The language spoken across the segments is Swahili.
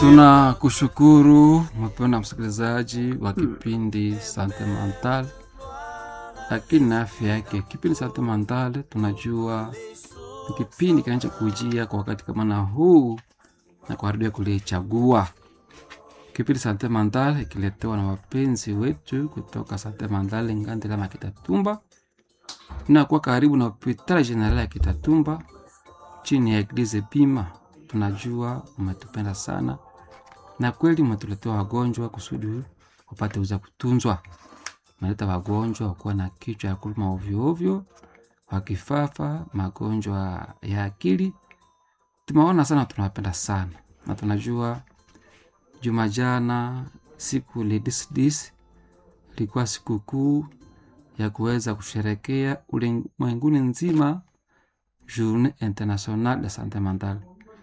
Tunakushukuru mpendwa msikilizaji wa kipindi Sante Mental, lakini na afya yake. Kipindi Sante Mental tunajua ni kipindi kinachokujia kwa wakati kama na huu na kwa redio kulichagua. Kipindi Sante Mental ikiletewa na wapenzi wetu kutoka Sante Mental Ngandila Makitatumba, inakuwa karibu na hospitali generali ya Kitatumba chini ya Eglise Pima. Tunajua umetupenda sana na kweli umetuletea wagonjwa kusudi wapate uza kutunzwa. Umeleta wagonjwa wakuwa na kichwa ya kuluma ovyo ovyo, wakifafa, magonjwa ya akili. Tumeona sana, tunawapenda sana na tunajua juma jana siku lidisdis ilikuwa sikukuu ya kuweza kusherekea ulimwenguni nzima Journée Internationale de Sante Mentale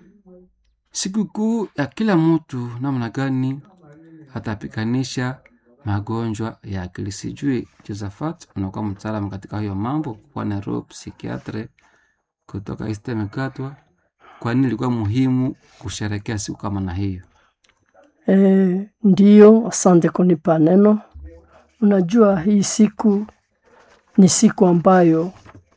sikukuu ya kila mtu namna gani atapikanisha magonjwa ya akili. Sijui Josephat, unakuwa mtaalamu katika hiyo mambo, kuwa nero psikiatre kutoka Istemekatwa, kwa nini ilikuwa muhimu kusherekea siku kama na hiyo? E, ndiyo, asante kunipa neno. Unajua hii siku ni siku ambayo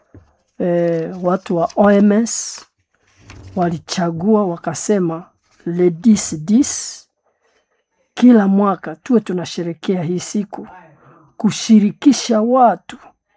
e, watu wa OMS walichagua wakasema le 10 10 kila mwaka tuwe tunasherekea hii siku kushirikisha watu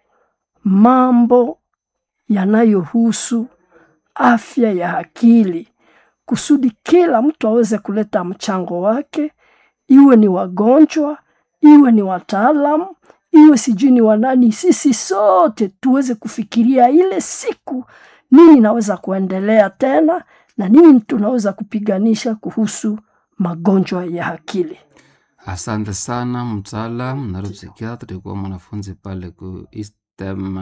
mambo yanayohusu afya ya akili kusudi kila mtu aweze kuleta mchango wake, iwe ni wagonjwa, iwe ni wataalamu, iwe sijui ni wanani, sisi sote tuweze kufikiria ile siku nini naweza kuendelea tena na nini tunaweza kupiganisha kuhusu magonjwa ya akili. Asante sana mtaalam naropsikiatra, tulikuwa mwanafunzi pale ku Istem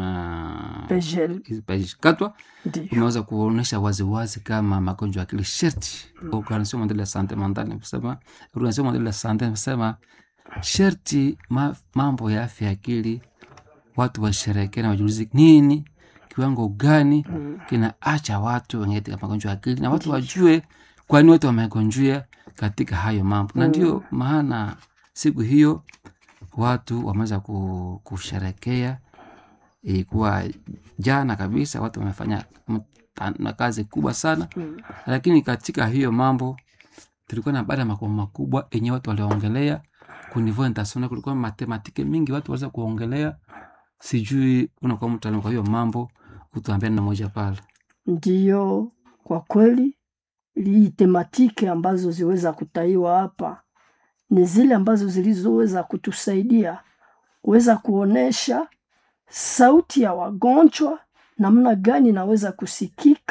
Pejel, Katwa, ndio umeweza kuonyesha waziwazi kama magonjwa ya akili sherti Organisation Mondiale ya Sante Mentale imesema, Organisation Mondiale ya Sante imesema sherti ma, mambo ya afya ya akili watu washerekee na wajulizi nini kiwango gani kinaacha watu wenye katika magonjwa ya akili na watu wajue kwa nini watu wamegonjwa katika hayo mambo, na ndio maana siku hiyo watu wameweza ku- kusherekea. Ilikuwa jana kabisa, watu wamefanya mta- na kazi kubwa sana, lakini katika hiyo mambo tulikuwa na baada ya makubwa makubwa yenye watu waliongelea kunivo international, kulikuwa matematike mingi watu waliweza kuongelea. Sijui unakuwa mtaalamu kwa hiyo mambo, utuambia neno moja pale. ndiyo, kwa kweli hii tematiki ambazo ziweza kutaiwa hapa ni zile ambazo zilizoweza kutusaidia kuweza kuonesha sauti ya wagonjwa namna gani inaweza kusikika